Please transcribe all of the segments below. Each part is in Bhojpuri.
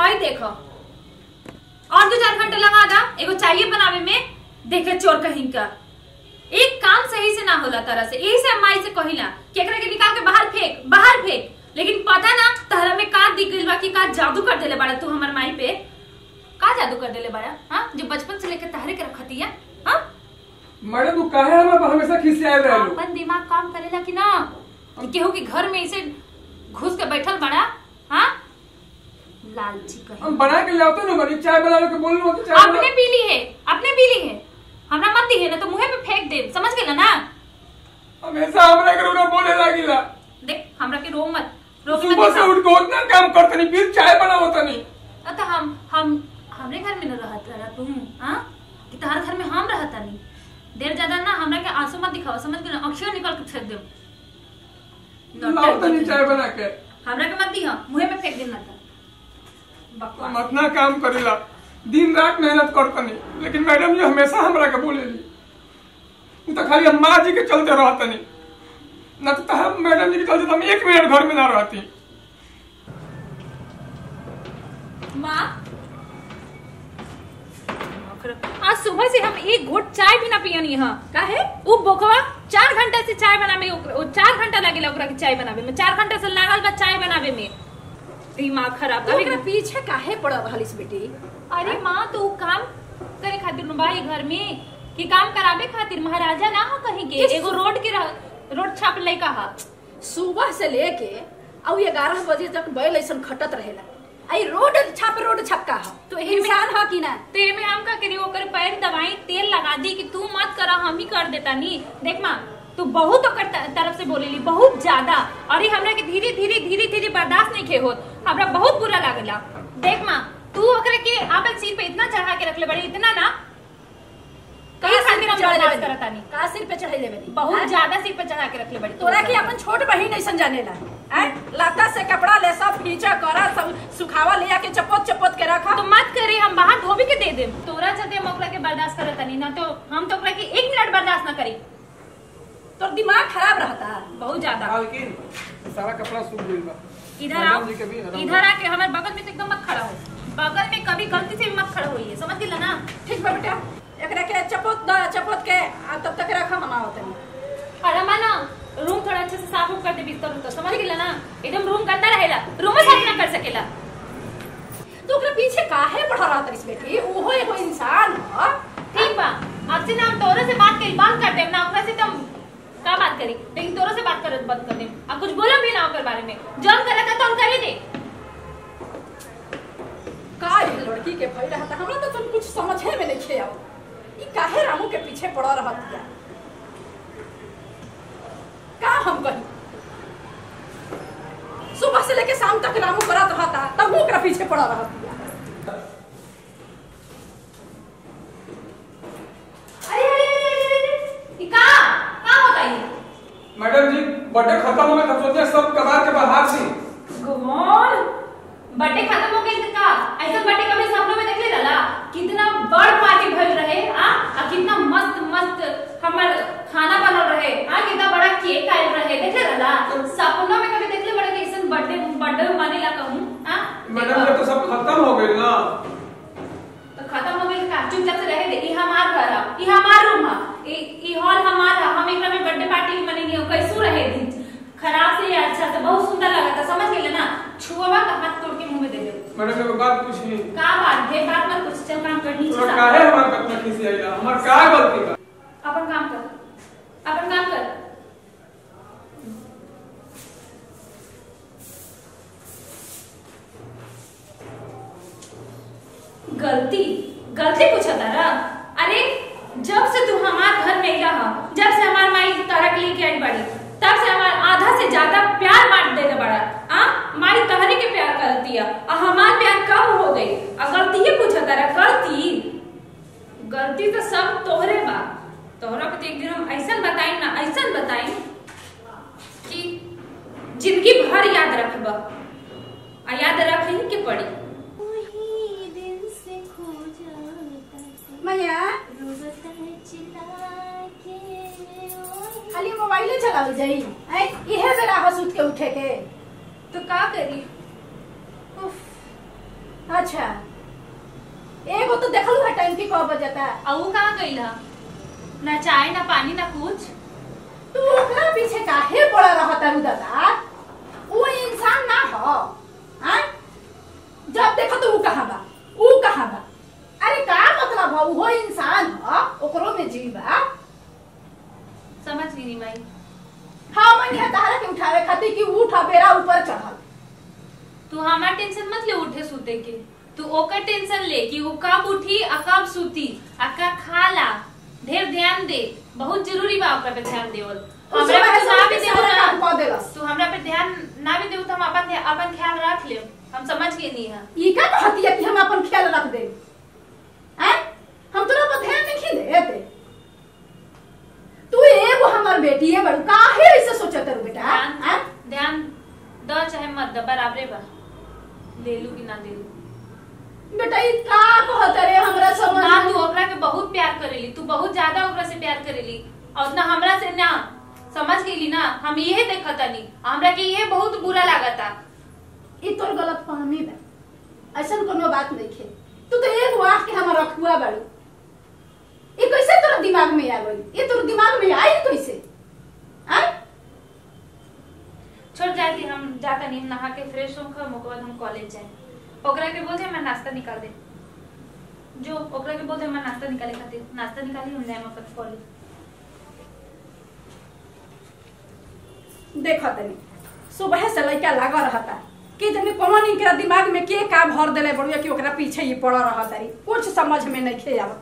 हई देखो और दो चार घंटे लगा दा एगो चाहिए बनावे में देखे चोर कहीं का एक काम सही से ना होला तरह से यही से हम माई से कहिला कि एकरा के निकाल के बाहर फेंक बाहर फेंक लेकिन पता ना तहरा में का दिख गइल बा कि का जादू कर देले बाड़ा तू हमर माई पे का जादू कर देले बाड़ा हां जो बचपन से लेके तहरे के रखतिया हां मैडम तू काहे हमरा पर हमेशा खिसियाए रहलू अपन दिमाग काम करेला कि ना कि केहू के घर में ऐसे घुस के बैठल बड़ा हाँ लालची कहीं हम बना के लाओ ना बनी चाय बना के बोलू कि चाय अपने पी ली है अपने पी ली है हमरा मत दी है ना तो मुंह पे फेंक दे समझ गेला ना बना- हमेशा हमरा के रोना बोले लागिला देख हमरा के रो मत रो के मत सुबह से दिखा। उठ के उतना काम करतनी फिर चाय बनावत नहीं तो हम हम हमरे घर में न रहत रहा तू हाँ कि तहार घर में हम रहता नहीं देर ज्यादा ना हमरा के आंसू मत दिखाओ समझ गेला अक्षर निकाल के फेंक दे लाओ तनी चाय बना के हमरा के मत दी हाँ मुंह पे फेंक देना था बकवास हम अपना काम करेला दिन रात मेहनत करतनी लेकिन मैडम जी हमेशा हमरा के बोलेली उ तो खाली हम माँ जी के चलते रहतनी न तो हम मैडम जी के चलते तो हम एक मिनट घर में ना रहती माँ आज सुबह से हम एक घोट चाय भी ना पियनी है काहे वो बोकवा चार घंटा से चाय बनावे ओकरा- ओ चार घंटा लगेला ओकरा के चाय बनावे में चार घंटा से लागल बा चाय बनावे में दिमाग खराब तो कभी एकरा पीछे काहे पड़ रहलिस बेटी अरे माँ तो उ काम करे खातिर न बा ई घर में कि काम करावे खातिर महाराजा ना हो कहीं के किस- एगो रोड के रह- रोड छाप लइका हा सुबह से लेके और ग्यारह बजे तक बैल ऐसन खटत रहेला आई रोड छाप रोड छपका ह तो तो एमे- इंसान ह कि ना तो एमे हम का करी ओकर पैर दवाई तेल लगा दी कि तू मत करा हम ही कर देता नी देख माँ तू बहुत ओकर त- तरफ से बोलेली बहुत ज्यादा और ये हमरा के धीरे धीरे धीरे धीरे बर्दाश्त नहीं खे होत हमरा बहुत बुरा लागला देख माँ तू ओकरे के आपन सिर पे इतना चढ़ा के रखले बड़ी इतना ना कई का सिर खातिर पे हम चढ़ैले बर्दाश्त बनी? करता नहीं का सिर पे चढ़ैले बनी बहुत हैं? ज्यादा सिर पे चढ़ा के रखले बड़ी तोरा की अपन छोट बहिन ऐसन जानेला हैं लाता से कपड़ा ले सब खींचा करा सब सुखावा ले आके चपोत चपोत के रखा तो मत करे हम बाहर धोबी के दे दे तोरा चलते हम ओकरा के बर्दाश्त करता नहीं ना तो हम तो ओकरा के एक मिनट बर्दाश्त ना करी तोर दिमाग खराब रहता बहुत ज्यादा लेकिन सारा कपड़ा सूख गइल बा इधर मैडम आओ जी के भी आराम इधर आके हमारे बगल में तो एकदम मत खड़ा हो बगल में कभी गलती से भी मत खड़ा होइए समझ गेला ना ठीक बा बेटा एकरा के चपोत द चपोत के आ तब तक रखा हम आवत नहीं और हमारा ना रूम थोड़ा अच्छे से साफ उफ कर दे बिस्तर उस्तर समझ गेला ना एकदम रूम गंदा रहेला रूम में साफ ना कर सकेला तो ओकरा पीछे काहे बढ़ा रहा तरिस बेटी ओहो एगो इंसान ह ठीक बा अब से ना हम तोरे से बात करी बंद कर देम ना ओकरा से तुम का बात करी लेकिन तोरे से बात करत बंद कर देम अब कुछ बोलो भी ना ओकर बारे में जौन करे का तो हम करे दे का ये लड़की के भई रहता हमरा तो तुम कुछ समझे में नहीं खे आओ ई काहे रामू के पीछे पड़ा रहत या का हम कही सुबह से लेके शाम तक रामू करत रहता तब वो ओकरा पीछे पड़ा रहत या अरे अरे अरे अरे अरे ई का का होता है मैडम जी बर्थडे खत्म हो गया तो सोचे सब कबार के बाहर सी गुमोन बर्थडे खत्म हो गई का ऐसा बर्थडे कभी सपनों में देख ले रहा कितना बड़ पार्टी भइल रहे आ आ कितना मस्त मस्त हमर खाना बनल रहे आ कितना बड़ा केक आयल रहे देख ले रहा सपनों में कभी देख ले बड़े कैसन बर्थडे बर्थडे मनेला कहूं आ मैडम जी तो सब खत्म हो गइल ना तो खत्म हो गई का चुपचाप से रहे दे ई हमार घर है ई हमार रूम है ई ई हॉल हमार है हम एकरा में बर्थडे पार्टी मनेंगे कैसू रहे दिन खराब से या अच्छा से बहुत सुंदर लगा था समझ गेले ना छुआ का हाथ तोड़ के मुंह में दे दे मैडम एगो बात पूछी का बात है बात मत कुछ चल काम करनी तोरा चाहिए काहे हमार कतना खिसियाइला हमार का गलती बा अपन काम कर अपन काम कर गलती गलती पूछा तारा अरे जब से तू हमार घर में रहा जब से हमार माई तारा के लेके आई बड़ी तब से हमार आधा से ज्यादा प्यार बांट देने बड़ा आ माई तहरे के प्यार करती है और हमार प्यार कम हो गई और गलती ही पूछा तारा गलती गलती तो सब तोहरे बा तोहरा पे तो एक दिन हम ऐसा बताई ना ऐसा बताई कि जिंदगी भर याद रखबा आ याद रख ही के पड़ी वही दिल से खो जाता है मैया रोता है चिल्ला के वही खाली मोबाइले चलावे जाई हैं इहे बेरा हंस उठ के उठे के तो का करी उफ। अच्छा एगो तो देखलू है टाइम की कब बजता है आ ऊ कहाँ गइल ह ना चाय ना पानी ना कुछ तू ओकरा पीछे काहे पड़ा रहता रू दादा वो इंसान ना हो हाँ जब देखो तो वो कहाँ बा वो कहाँ बा अरे का मतलब हो वो इंसान हो ओकरो में जीव बा समझ गई माई हाँ मैंने हतारा के उठावे खातिर कि उठा बेरा ऊपर चढ़ल तू हमार टेंशन मत ले उठे सूते के तू ओकर टेंशन ले कि वो कब उठी आ कब सूती आ का खाला ढेर ध्यान दे बहुत जरूरी बा ओकर पे ध्यान देवल हमरा पे तू ना भी देबो सारा काम ना कऽ देलस तू हमरा पे ध्यान ना भी देबो तो हम अपन ध्या- अपन ख्याल रख लेब हम समझ गए नहीं है ई का कहती है कि हम अपन ख्याल रख दे हैं हम तोरा पर ध्यान नहीं देते तू एगो हमर बेटी है बड़ू काहे ऐसे सोचत रू बेटा हैं ध्यान ध्यान द चाहे मत द बराबरे बा ले लू कि ना ले लू बेटा ई का कहत रे हमरा समझ ना में- तू ओकरा के बहुत प्यार करेली तू बहुत ज्यादा ओकरा से प्यार करेली और ना हमरा से ना समझ गेली ना हम इहे देखता नहीं हमरा के ये बहुत बुरा लागता ई तोर गलत फहमी बा ऐसन कोनो बात नहीं खे तू तो एक वाट के हमर रखुआ बाड़ू ई कैसे तोरा दिमाग में आ गई ये तोर दिमाग में आई कैसे हैं छोड़ जाती हम जाता नहीं हम नहा के फ्रेश होकर ओकर बाद हम कॉलेज जाए ओकरा के बोलते मैं नाश्ता निकाल दे जो ओकरा के बोलते मैं नाश्ता निकाले खातिर नाश्ता निकाली हम जाए अपन कॉलेज देखा तनी सुबह से लड़का लागा रहता कि तनी कौन इनकरा दिमाग में के का भर देले बड़ुआ कि ओकरा पीछे ही पड़ा रहता री कुछ समझ में नहीं खे आवत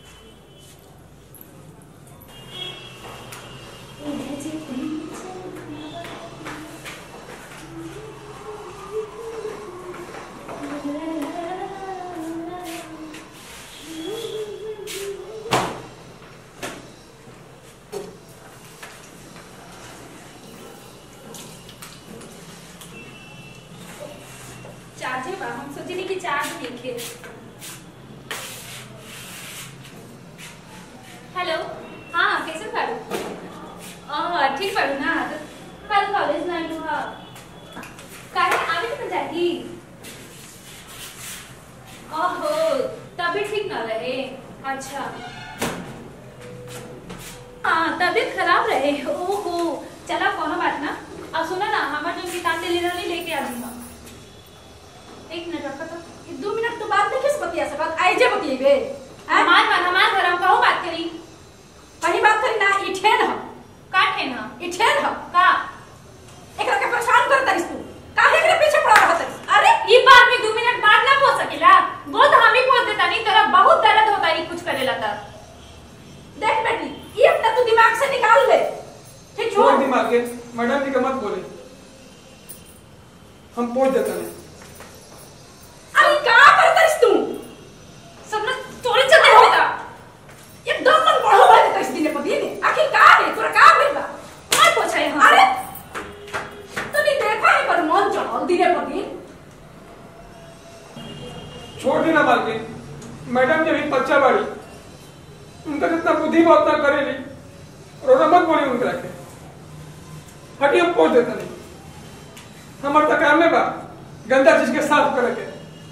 चार्जे बा हम सोचनी कि चार्ज देखे हेलो हाँ कैसे बाड़ू हाँ ठीक बाड़ू ना तो कल कॉलेज ना आइलू हा काहे आवे तो जागी ओहो तबीयत ठीक ना रहे अच्छा हाँ तबीयत खराब रहे ओहो चला कोनो बात ना अब सुना ना हमार जो किताब ले रहली लेके आ दूंगा एक मिनट रखो तो ई दो मिनट तो बात नहीं किस बतिया सकत आई जे बतिएबे हैं? हमार बात हमार घर हम कहूँ बात करी कहीं बात करी ना ई ठेन ह काट है ना ई ठेन ह का एकरा के परेशान कर तरिस तू काहे एकरे पीछे पड़ा रहत तरिस अरे ये बात में दो मिनट बाद ना बोल सकेला वो तो हम ही बोल देता नहीं तेरा बहुत दर्द होता है कुछ करेला तब देख बेटी ये अपना तू दिमाग से निकाल ले ठीक छोड़ छोड़ दिमाग के मैडम जी के मत बोले हम पहुंच देते हैं अरे का कर तरिस तू सब ना तोड़े चलते हो बेटा एकदम मन बढ़ो बढ़े तरिस दिने पर दिन आखिर का है तोरा का भइल बा मत पूछे हम अरे तूने देखा है पर मन चढ़ल दिने पर दिन छोड़ देना बालकी मैडम जी अभी बच्चा बाड़ी उनका जितना बुद्धि बा उतना करेली और मत बोली उनके रखे हटी हम पहुंच देते नहीं हमारे तो काम में बा गंदा चीज के साफ करे के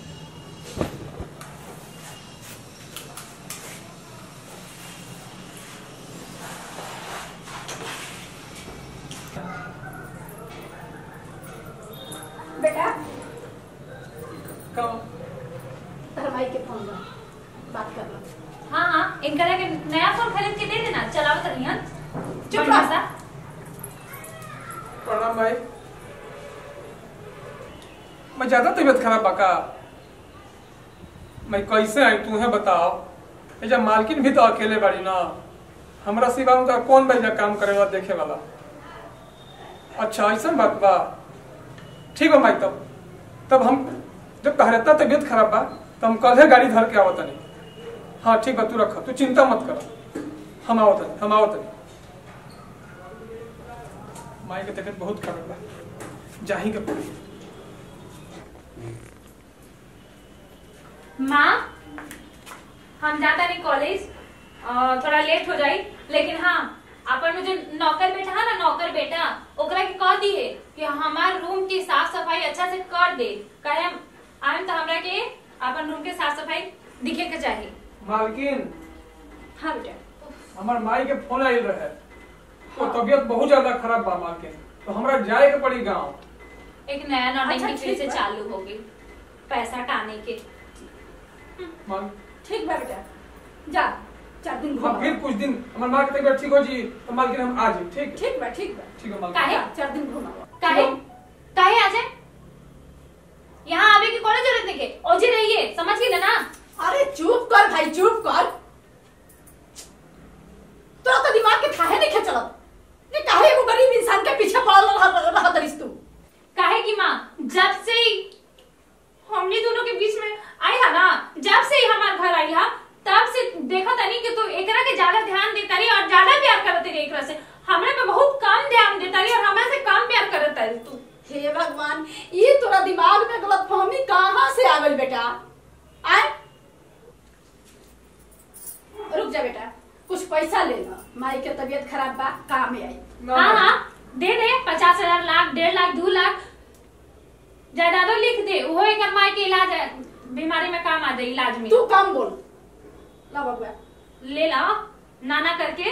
बेटा कम तेरे माई के फोन ला बात कर ला हाँ हाँ इनका के नया फोन खरीद के दे देना चलाओ तो नहीं चुप बढ़िया रह। सा प्रणाम भाई मैं ज्यादा तबीयत खराब बाका मैं कैसे आई तू है बताओ ये जब मालकिन भी तो अकेले बाड़ी ना हमरा सिवा उनका कौन भाई काम करे वाला देखे वाला अच्छा ऐसा बात बा ठीक बा भाई तब तब हम जब तहर इतना तबीयत खराब बा तो हम कल गाड़ी धर के आवत नहीं हाँ ठीक बा तू रख तू चिंता मत कर हम आवत नहीं हम आवत नहीं माई के तबीयत बहुत खराब बा जाही के पड़ी माँ हम जाता नहीं कॉलेज अ, थोड़ा लेट हो जाई लेकिन हाँ अपन में जो नौकर बेटा है ना नौकर बेटा ओकरा के कह दी है कि हमार रूम की साफ सफाई अच्छा से कर दे कहे आयम तो हमरा के अपन रूम के साफ सफाई दिखे के चाहिए मालकिन हाँ बेटा हमार माई के फोन आइल रहे तो तबियत बहुत ज्यादा खराब बा मालकिन तो हमरा जाए के पड़ी गांव एक नया नौटंकी अच्छा, फिर ठीक से बा। चालू हो गई पैसा टाने के माल ठीक बा बेटा जा चार दिन हम फिर घूम कुछ दिन हमार माँ के तबियत ठीक हो जी तो मालकिन हम आ जी ठीक ठीक बा ठीक बा ठीक है मालकिन काहे? जा, चार दिन घूम काहे काहे आ जाए यहाँ आवे की कोनो जरूरत नहीं के ओजे रहिए समझ गए ना अरे चुप कर भाई चुप कर तोरा तो दिमाग के थाहे नहीं खेचलत ये काहे एगो गरीब इंसान के पीछे पड़ल रह रह तरिस तू काहे की माँ जब से ही हमने दोनों के बीच में आई है ना जब से ही हमारे घर आई है तब से देखा तनी कि तू एकरा के ज्यादा ध्यान देता रही और ज्यादा प्यार करत रही एकरा से हमरा पे बहुत कम ध्यान देता रही और हमरा से कम प्यार करत रही तू हे भगवान ये तोरा दिमाग में गलतफहमी कहाँ से आ गई बेटा आए रुक जा बेटा कुछ पैसा ले लो माई के तबीयत खराब बा काम में आई ना, हाँ ना। हाँ दे दे पचास हजार लाख डेढ़ लाख दो लाख जायदादो लिख दे वो एक माई के इलाज है बीमारी में काम आ जाए इलाज में तू कम बोल ला बबुआ ले लाओ नाना करके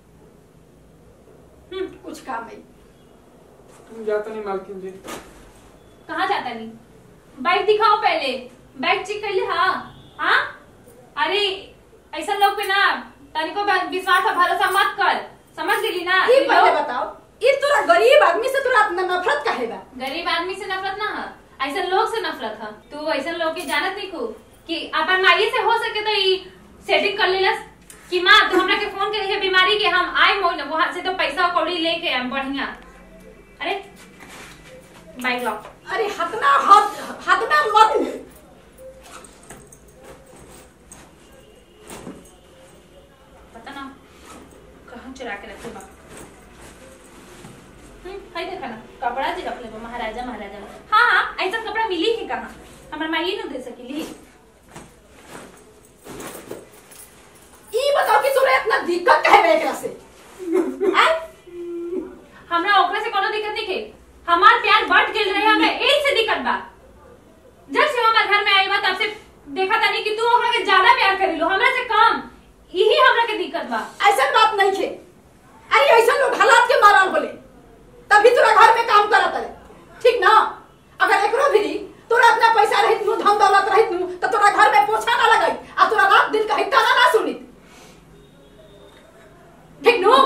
हम्म, कुछ काम नहीं तुम जाता नहीं मालकिन जी कहाँ जाता नहीं बाइक दिखाओ पहले बाइक चेक कर ले हाँ हाँ अरे ऐसा लोग पे ना तनिको बा- विश्वास और भरोसा मत कर समझ गेली ना ये ये पहले लोग बताओ ये तोरा गरीब आदमी से तोरा इतना नफरत काहे बा गरीब आदमी से नफरत ना है ऐसा लोग से नफरत है तू ऐसा लोग की जानत नहीं को कि अपन माई से हो सके तो ई सेटिंग कर लेलस कि माँ तू हमरा के फोन करी है बीमारी के हम आए मोन वहां से तो पैसा कौड़ी लेके हम बढ़िया अरे बाइक लॉक अरे हतना हद हतना मत पता ना कहाँ चुरा के रखे बा हम्म, है देखा ना कपड़ा जी रख ले बा महाराजा महाराजा में। हाँ हाँ ऐसा कपड़ा मिली ही कहाँ हमार माई न दे सकेली ई बताओ कि तोरा इतना दिक्कत काहे बा एकरा से आय हमरा ओकरा से कोनो दिक्कत नहीं है हमार प्यार बढ़ गेल रहे हमरा एही से दिक्कत बा जब से हमार घर में आई बा तब से देखा तानी कि तू हमरा के ज्यादा प्यार करेलो हमरा से कम यही हमरा के दिक्कत बा ऐसा बात नहीं थे अरे ऐसा लोग हालात के मारल बोले तभी तोरा घर में काम करत रहे ठीक ना अगर एकरो भी तोरा अपना पैसा रहित नु धन दौलत रहित नु तो तोरा घर में पोछा ना लगाई आ तोरा रात दिन कहीं ताना ना सुनी ठीक नु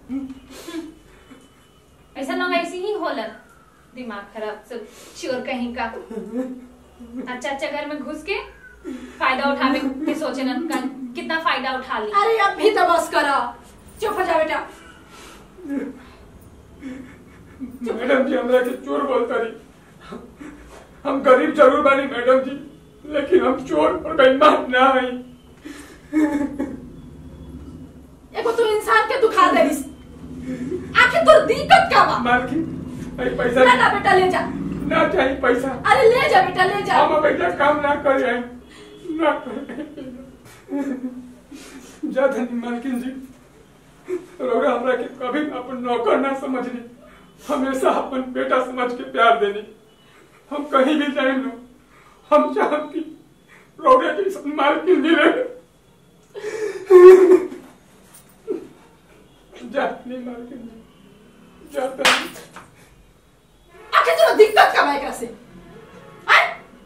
ऐसा लोग ऐसे ही होला दिमाग खराब सब चोर कहीं का अच्छा अच्छा घर में घुस के फायदा उठावे के सोचे ना का- कितना फायदा उठा ली अरे अब भी तो बस करा चुप हो जा बेटा मैडम जी हमरा के चोर बोलता रही हम गरीब जरूर बानी मैडम जी लेकिन हम चोर और बेईमान ना हई एगो तू इंसान के दुखा देलिस आखिर तोर दिक्कत का बा मालकिन भाई पैसा ना ना बेटा ले जा ना चाहिए पैसा अरे ले जा बेटा ले जा हम बेटा काम ना करे हैं ना करे जा धनी मालकिन जी रौरा हमरा के कभी अपन नौकर ना समझनी हमेशा अपन बेटा समझ के प्यार देनी हम कहीं भी जाए लो हम चाहब कि रौरा के सब मालकिन जी रहे जाती मालकिन जी जाता नहीं आखिर तोरा दिक्कत का बा एकरा से आय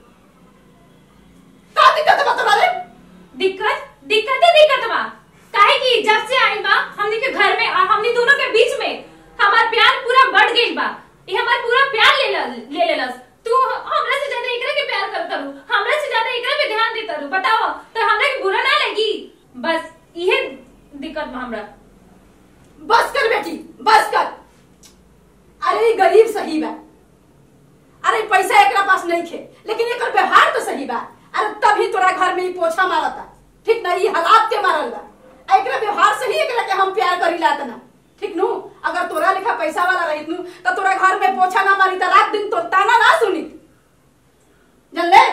का दिक्कत बा तोरा रे दिक्कत दिक्कत है दिक्कत बा काहे कि जब से आई बा हमनी के घर में आ हमनी दोनों के बीच में हमार प्यार पूरा बढ़ गई बा ये हमार पूरा प्यार ले ल- ले लेलस तू हमरा से ज्यादा एकरा के प्यार करता रू हमरा से ज्यादा एकरा पे ध्यान देता रू बताओ तो हमरा के बुरा ना लगी बस इहे दिक्कत बा हमरा बस कर बेटी बस कर अरे ई गरीब सही बा अरे पैसा एकरा पास नहीं थे लेकिन एकर व्यवहार तो सही बा अरे तभी तोरा घर में ही पोछा मारता ठीक ना ई हालात के मारल बा आ एकरा व्यवहार से ही एकरा के हम प्यार करी लात ना ठीक नु अगर तोरा लिखा पैसा वाला रहित नु तो तोरा घर में पोछा ना मारी त रात दिन तो ताना ना सुनी जन ले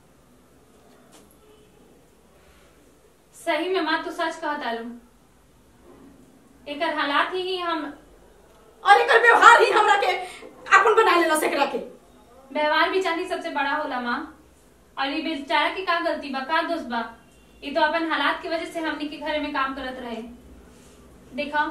सही में माँ तू सच कहता रू एकर हालात ही हम और एकर व्यवहार ही हमरा के अपन बना लेला से एकरा के व्यवहार भी चांदी सबसे बड़ा होला माँ और ये बेचारा की का गलती बा का दोष बा ये तो अपन हालात की वजह से हमनी के घर में काम करत रहे देखा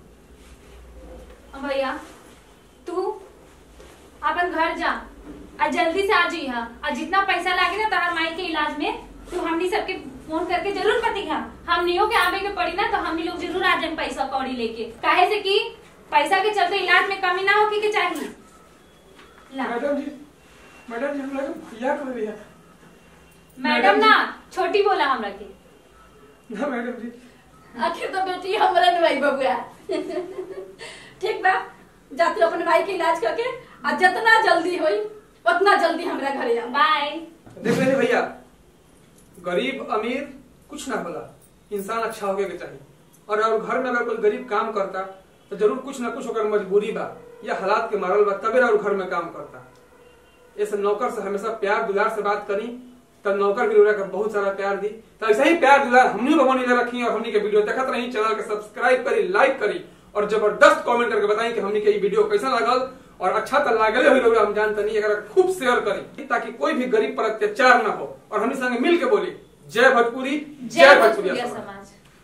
अब भैया तू अपन घर जा और जल्दी से आ जी हाँ और जितना पैसा लागे ना तोहर माई के इलाज में तू हमनी सबके फोन करके जरूर बतिहा हमनियों के आवे के पड़ी ना तो हमनी लोग जरूर आ जाए पैसा कौड़ी लेके काहे से कि पैसा के चलते इलाज में कमी ना होके के चाहिए ला मैडम जी मैडम जी हम लोग भैया कर रही है मैडम ना छोटी बोला हमरा के ना मैडम जी आखिर तो बेटी हमरा भाई बबुआ ठीक बा जाती अपने भाई के इलाज करके आ जितना जल्दी होई उतना जल्दी हमरा घरे आ बाय देख रहे भैया गरीब अमीर कुछ ना होला इंसान अच्छा होके के चाहिए और अगर घर में अगर कोई गरीब काम करता तो जरूर कुछ ना कुछ ओकर मजबूरी बा या हालात के मारल बा तबे और घर में काम करता ऐसे नौकर से हमेशा प्यार दुलार से बात करी तब नौकर भी का बहुत सारा प्यार दी तो ऐसा ही प्यार दुलार हमनी लोगों ने रखी और हमनी के वीडियो देखत रही चैनल के सब्सक्राइब करी लाइक करी और जबरदस्त कमेंट करके बताई कि हमनी के ये वीडियो कैसा लगल और अच्छा तो लागले हुई लोग हम जानते नहीं अगर खूब शेयर करी ताकि कोई भी गरीब पर अत्याचार ना हो और हमनी संगे मिल के बोली जय भोजपुरी जय भोजपुरिया समाज